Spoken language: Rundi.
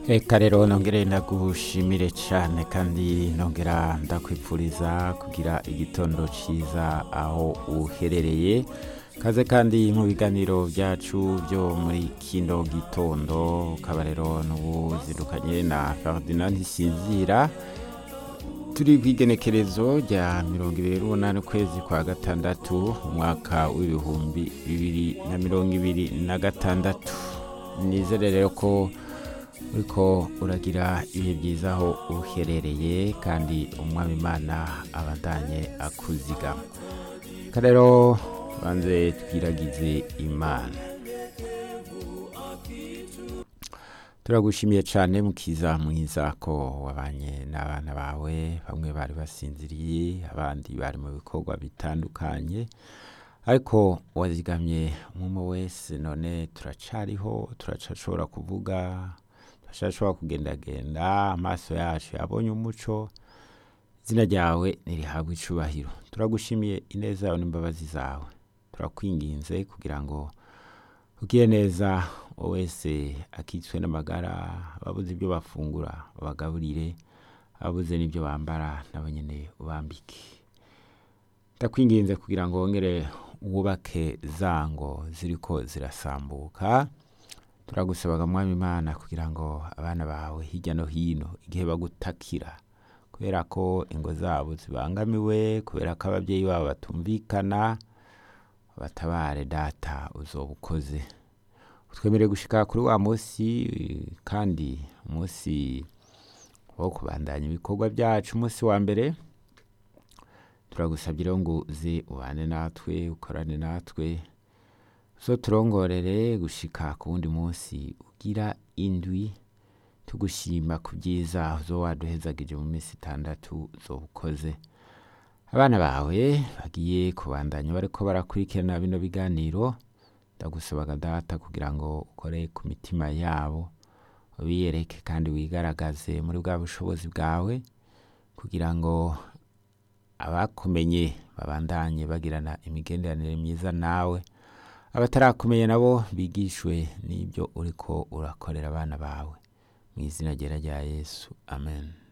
Eka rero nongere ndagushimire cyane kandi nongera ndakwipfuriza kugira igitondo cyiza aho uherereye kaze kandi mu biganiro byacu byo muri kino gitondo ukaba rero n'ubuzindukanye na Ferdinand Ntisinzira turi ku igenekerezo rya mirongo ibiri n'umunani ukwezi kwa gatandatu umwaka w'ibihumbi bibiri na mirongo ibiri na gatandatu nizere rero ko uriko uragira ibihe byiza aho uherereye kandi umwami imana abandanye akuzigama reka rero banze twiragize imana turagushimiye cyane mukiza mwiza ko wabanye n'abana bawe bamwe bari basinziriye abandi bari mu bikorwa bitandukanye ariko wazigamye umwe wese none turacariho turacashobora kuvuga turashobora kugendagenda amaso yacu yabonye umuco izina ryawe ntirihabwe icubahiro turagushimiye ineza yawe n'imbabazi zawe turakwinginze kugira ngo ugire neza wese akitswe n'amagara ababuze ibyo bafungura babagaburire ababuze n'ibyo bambara nabo nyine ubambike ndakwinginze kugira ngo wongere wubake zango ziriko zirasambuka turagusabaga mwami imana kugira ngo abana bawe hirya no hino igihe bagutakira kubera ko ingo zabo zibangamiwe kubera ko ababyeyi babo batumvikana batabare data uzoba ukoze twemereye gushika kuri wa munsi kandi umunsi wo kubandanya ibikorwa byacu umunsi wa mbere turagusabye rero ngo uze ubane natwe ukorane natwe zo turongorere gushika ku wundi munsi ugira indwi tugushima ku byiza zo waduhezagije mu minsi itandatu zo ukoze abana bawe bagiye kubandanya bariko barakurikirana bino biganiro ndagusabaga data kugira ngo ukore ku mitima yabo ubiyereke kandi wigaragaze muri bwa bushobozi bwawe kugira ngo abakumenye babandanye bagirana imigenderanire myiza nawe abatarakumenya nabo bigishwe n'ibyo uriko urakorera abana bawe mu izina ryera rya yesu amen